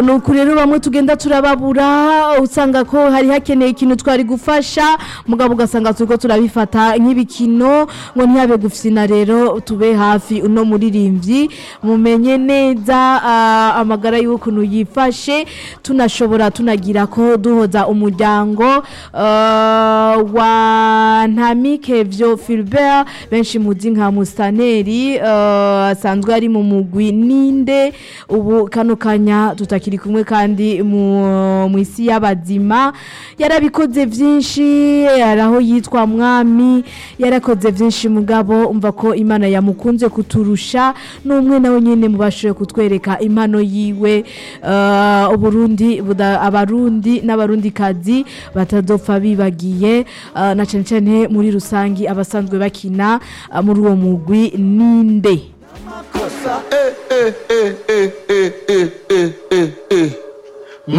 nuko rero bamwe tugenda turababura usanga ko hari hakeneye ikintu twari gufasha mugabo ugasanga turiko turabifata nk'ibikino ngo ntiyabe gufyina rero tube hafi uno muririmbyi mumenye neza ah, amagara y'ukuntu yifashe tunashobora tunagira ko duhoza umuryango ah, wa ntamikevyo Philbert benshi muzi nka Mustaneri ah, asanzwe ari mu mugwi ninde ubu kano kanya tutakiri kumwe kandi mu mu isi y'abazima yarabikoze byinshi yaraho yitwa mwami yarakoze byinshi mugabo umva ko imana yamukunze kuturusha n'umwe nawe nyine mubashoboye kutwereka impano yiwe ah, uburundi buda- abarundi n'abarundikazi batazopfa bibagiye ah, na cyane cyane muri rusangi abasanzwe bakina ah, muri uwo mugwi ninde Eh, eh, eh, eh, eh, eh, eh, eh, eh.